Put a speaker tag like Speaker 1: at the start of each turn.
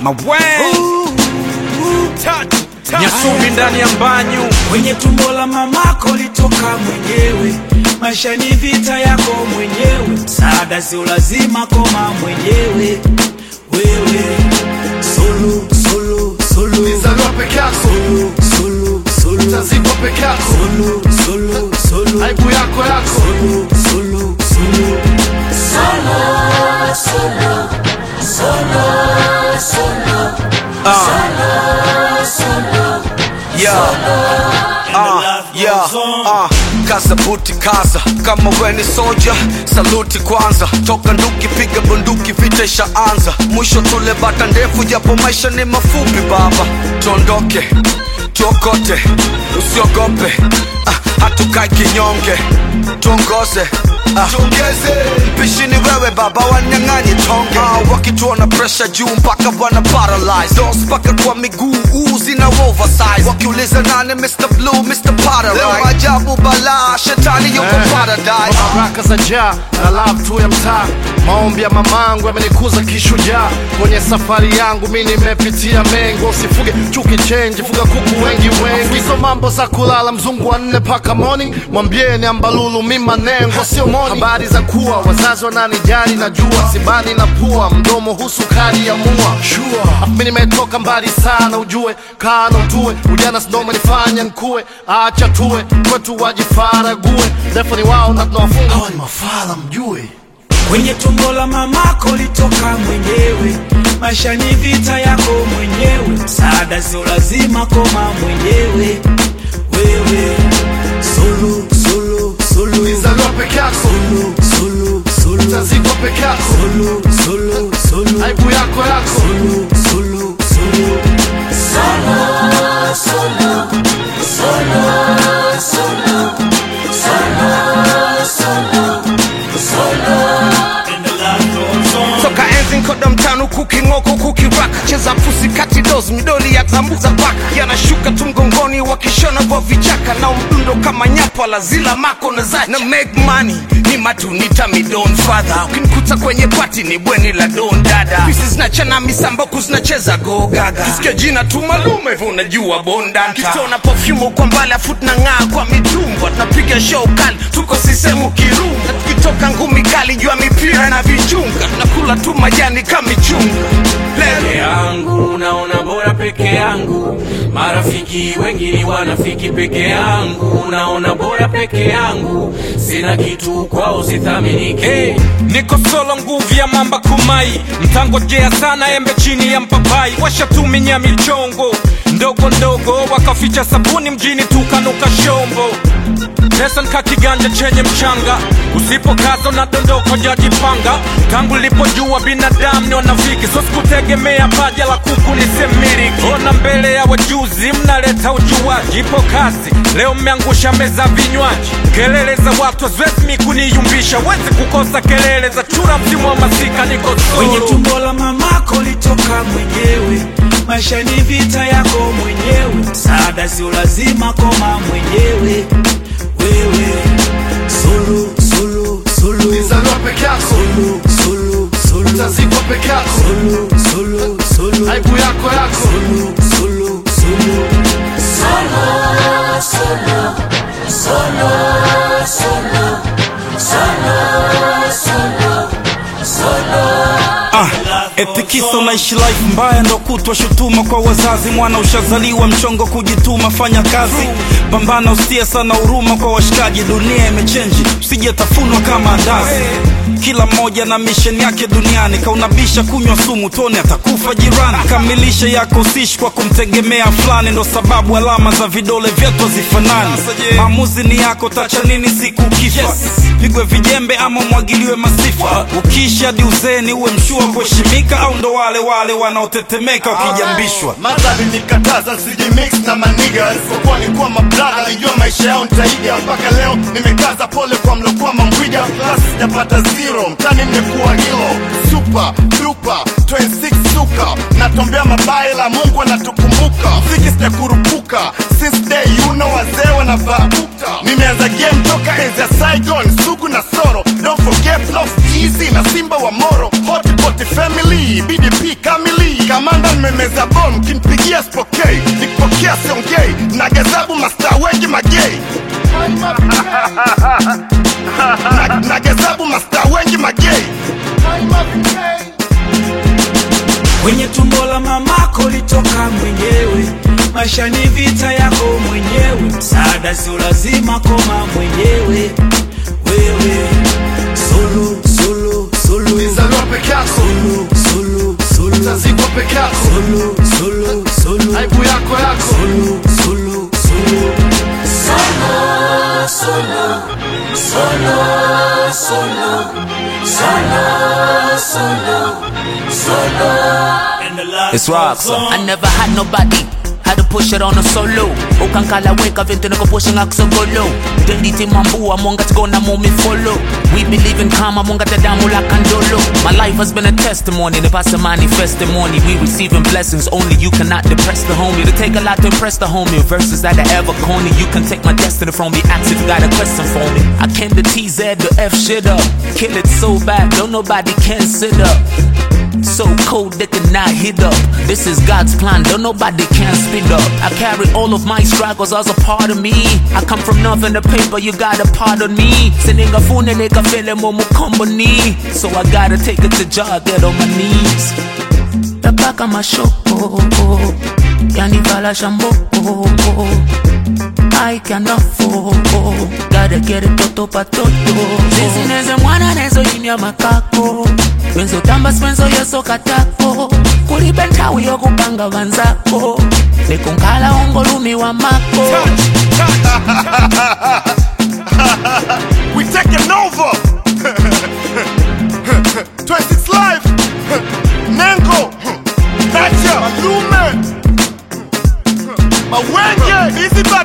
Speaker 1: Mabwe
Speaker 2: Nyasubi ndani ya mbanyu
Speaker 3: kwenye tumbo la mamako litoka mwenyewe. Maisha ni vita yako mwenyewe, msaada sio lazima, koma mwenyewe wewe. Solo, solo, solo,
Speaker 4: Nizaliwa peke yako,
Speaker 3: solo, solo, solo,
Speaker 4: utazikwa peke yako,
Speaker 3: solo, solo, solo,
Speaker 4: aibu yako yako.
Speaker 3: solo, solo, solo.
Speaker 1: Ah, yeah, ah, kaza buti kaza kama we ni soja saluti kwanza toka nduki piga bunduki vita ishaanza mwisho tule bata ndefu japo maisha ni mafupi baba tuondoke tuokote usiogope ah, hatukai kinyonge tuongoze ah, mpishi ni wewe baba wanyang'anyi tonge ah, wakituona presha juu mpaka wana paralyze dos mpaka kwa miguu uzi na oversize wakiuliza nane Mr. Blue Mr. Paradise leo ajabu balaa shetani yuko
Speaker 4: Eh.
Speaker 1: paradise
Speaker 4: baraka za jaa na love tu ya mtaa maombi ya mamangu yamenikuza kishujaa kwenye safari yangu mi nimepitia mengo usifuge chuki chenji fuga kuku wengi wengi hizo mambo za kulala mzungu wa nne paka morning mwambieni ambalulu mi manengo sio moni habari za kuwa wazazi wananijali na jua sibani na pua mdomo husu kali ya mua sure. mi nimetoka mbali sana ujue kana utue ujana sindo umenifanya nkue acha tuwe kwetu wajifarague defani wao na tunawafunga hawa ni mafala mjue
Speaker 3: kwenye tumbo la mamako litoka mwenyewe. Maisha ni vita yako mwenyewe, msaada sio lazima, koma mwenyewe wewe. Solo, solo, solo,
Speaker 4: Nizaliwa peke yako,
Speaker 3: solo, solo, solo,
Speaker 4: utazikwa peke yako,
Speaker 3: solo, solo, solo,
Speaker 4: aibu yako yako.
Speaker 3: solo, solo, solo.
Speaker 2: toka enzi nkoda mtano kuking'oko kukiraka cheza pusi kati dos midoli ya zambuza paka yanashuka tu mgongoni wakishona kwa vichaka na mdundo kama nyapa la zila mako na zacha na make money ni matunita midon father ukinikuta kwenye pati ni bweni la don dada pisi zinachana misamboku zinacheza go gaga kisikia jina tu malume hivyo unajua bondanta kitona perfume kwa mbali afut na ng'aa kwa mitumba tunapiga show kali tuko sisemu kirunga tukitoka ngumi kali jua mipira na vichunga nakula tu majani kama michunga
Speaker 5: peke
Speaker 2: Lele.
Speaker 5: yangu naona bora peke yangu marafiki wengi ni wanafiki peke yangu naona bora peke yangu sina kitu kwao sithaminiki
Speaker 2: Hey, niko solo nguvu ya mamba kumai mtangojea sana embe chini ya mpapai washatuminya michongo ndogo ndogo wakaficha sabuni mjini tukanuka shombo pesa nka kiganja chenye mchanga usipokaza unadondoka jajipanga tangu lipojua binadamu ni wanafiki so sikutegemea paja la kuku nisemiriki ona mbele ya wajuzi mnaleta ujuaji ipo kasi leo mmeangusha meza vinywaji kelele za watu haziwezi kuniyumbisha wezi kukosa kelele za chura msimu wa masika niko
Speaker 3: kwenye
Speaker 2: solo
Speaker 3: tumbo la mamako litoka mwenyewe. Maisha ni vita yako mwenyewe, msaada sio lazima, koma mwenyewe wewe. Solo, solo, solo,
Speaker 4: Nizaliwa peke yako,
Speaker 3: solo, solo, solo,
Speaker 4: utazikwa peke yako,
Speaker 3: solo, solo, solo,
Speaker 4: aibu yako yako.
Speaker 3: solo, solo, solo.
Speaker 1: Ah, eti kisa unaishi life mbaya ndo kutwa shutuma kwa wazazi mwana ushazaliwa mchongo kujituma fanya kazi pambana usie sana huruma kwa washikaji dunia imechenji usijetafunwa kama andazi kila mmoja na misheni yake duniani kaunabisha kunywa sumu tone atakufa jirani kamilisha yako usishi kwa kumtegemea fulani ndo sababu alama za vidole vyetu hazifanani maamuzi ni yako tacha nini siku ukifa pigwe vijembe ama mwagiliwe masifa ukiisha hadi uzeni uwe mshua kuheshimika au ndo wale wale wanaotetemeka wakijambishwa
Speaker 4: madhali nikataza nsijimix na maniga isipokuwa ni kuwa mablaga nijua maisha yao nitaiga mpaka leo nimekaza pole kwa mlokuwa mambwiga klasi sijapata zero mtani nimekuwa hilo super duper 26 suka natombea mabaya la mungu anatukumbuka mziki sijakurupuka since day you know wazee wanavaa bukta nimeanza game toka enzi ya saigon sugu na soro don't forget love easy na simba wa moro hotpot family bdp kamili kamanda nimemeza bom kimpigia spokei nikipokea siongei na gazabu masta wengi magei na, na gazabu masta wengi magei
Speaker 3: kwenye tumbo la mamako litoka mwenyewe maisha ni vita yako mwenyewe msaada sio lazima koma mwenyewe wewe solo solo solo
Speaker 4: ulizaliwa peke yako
Speaker 3: solo solo solo
Speaker 4: utazikwa peke yako
Speaker 3: solo solo solo
Speaker 4: aibu yako yako
Speaker 3: solo solo solo And the last
Speaker 6: It's rock, so.
Speaker 3: song.
Speaker 6: I never had nobody had to push it on a solo ukankala weka vintu nikupusha ngakusogolo deliti mambua mongatigona mumi follow we believe in karma mongatadamu la kandolo my life has been a testimony nipasa manifestimony we receiving blessings only you cannot depress the homie to take a lot to impress the homie verses that are ever corny you can take my destiny from me ask if you got a question for me I can the TZ the F shit up kill it so bad don't nobody can sit up so cold they cannot hit up. This is God's plan, don't nobody can speed up. I carry all of my struggles as a part of me. I come from nothing to paper, you gotta pardon me. Sending a phone and they can feel it more company. So I gotta take it to jar, get on my knees. Tabaka mashoko, yani vala shambo. I cannot fall, gotta get it toto pa toto. Sisi neze mwana nezo imya makako benzo tamba spenzo yeso katako kulibe nthawi yokupanga vanzako lekunkhala ungolumi wa mako
Speaker 4: we taking over 26 live nengo nacha malume mawenge easy